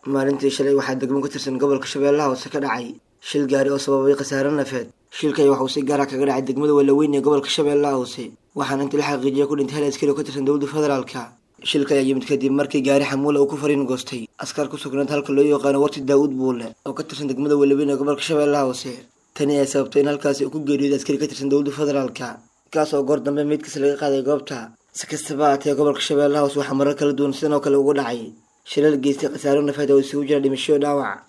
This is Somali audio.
maalintii shalay waxaa degmo ka tirsan gobolka shabeellaha hoose ka dhacay shil gaari oo sababay khasaare nafeed shilkay waxauu si gaara kaga dhacay degmada walaweyn ee gobolka shabeellaha hoose waxaana intii la xaqiijiya ku dhintay hal askari oo ka tirsan dowladda federaalka shilka ayaa yimid kadib markii gaari xamuula uu ku fariin goostay askar ku sugnayd halka loo yaqaano warti daawud buule oo ka tirsan degmada walaweyn ee gobolka shabeellaha hoose tani ayaa sababtay in halkaasi uu ku geeriyooday askari ka tirsan dowladda federaalka kaas oo goor dambe meydkiisa laga qaaday goobta si kastaba aatee gobolka shabeellaha hoose waxaa marar kala duwan sidan oo kale ugu dhacay shilal geystay khasaaro nafeed oo isugu jira dhimasho dhaawac